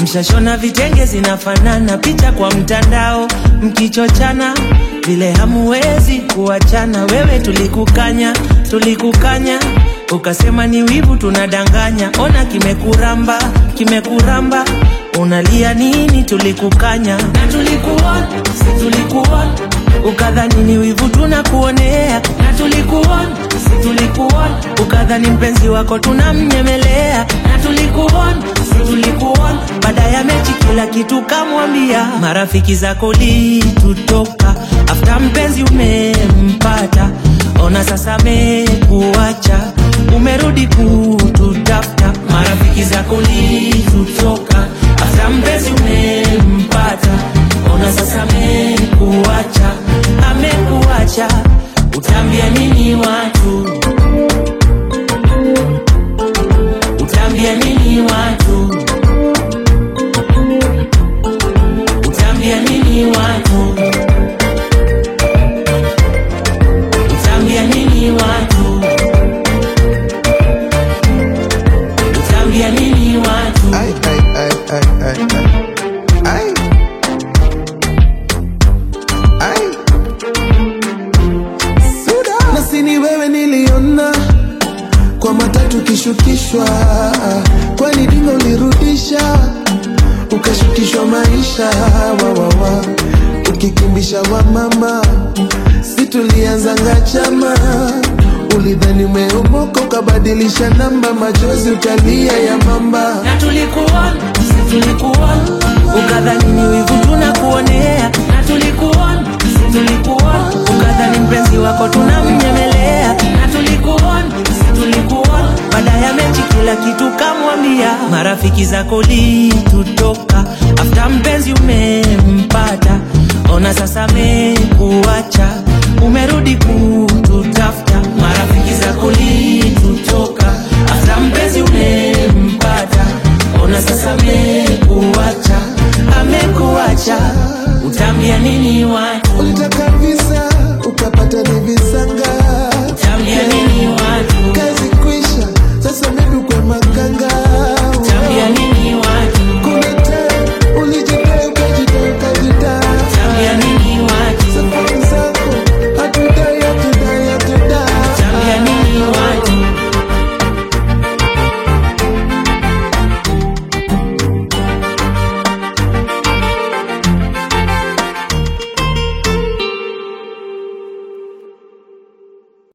mshashona vitenge zinafanana, picha kwa mtandao mkichochana vile hamuwezi kuachana. Wewe tulikukanya, tulikukanya ukasema ni wivu tunadanganya. Ona kimekuramba, kimekuramba unalia nini? Tulikukanya na tulikuona, si tulikuona ukadhani ni wivu tunakuonea, na tulikuona, si tulikuona ukadhani mpenzi wako tunamnyemelea, na tulikuona, si tulikuona baada ya mechi kila kitu kamwambia, marafiki zako litutoka afta mpenzi umempata, ona sasa amekuacha, umerudi kututafuta, marafiki zako litutoka afta mpenzi umempata, ona sasa amekuacha, amekuacha, utaambia nini watu? Utaambia nini watu? Utaambia nini watu? Utaambia nini watu? Utaambia nini watu? Ay, ay, ay, ay, ay, ay. Ay. Ay. Suda. Na si ni wewe niliona kwa matatu kishukishwa, kwani dingo ulirudisha ukashukishwa maisha wawawa, ukikimbisha wa mama, si tulianzanga chama ulidhani umeomoka ukabadilisha namba, machozi ukalia ya mamba na tulikuona, si tulikuona, ukadhani ni wivu tunakuonea, na tulikuona, si tulikuona, ukadhani mpenzi wako tunamnyemelea, na tulikuona, si tulikuona, baada ya mechi kila kitu kamwambia, marafiki zako litutoka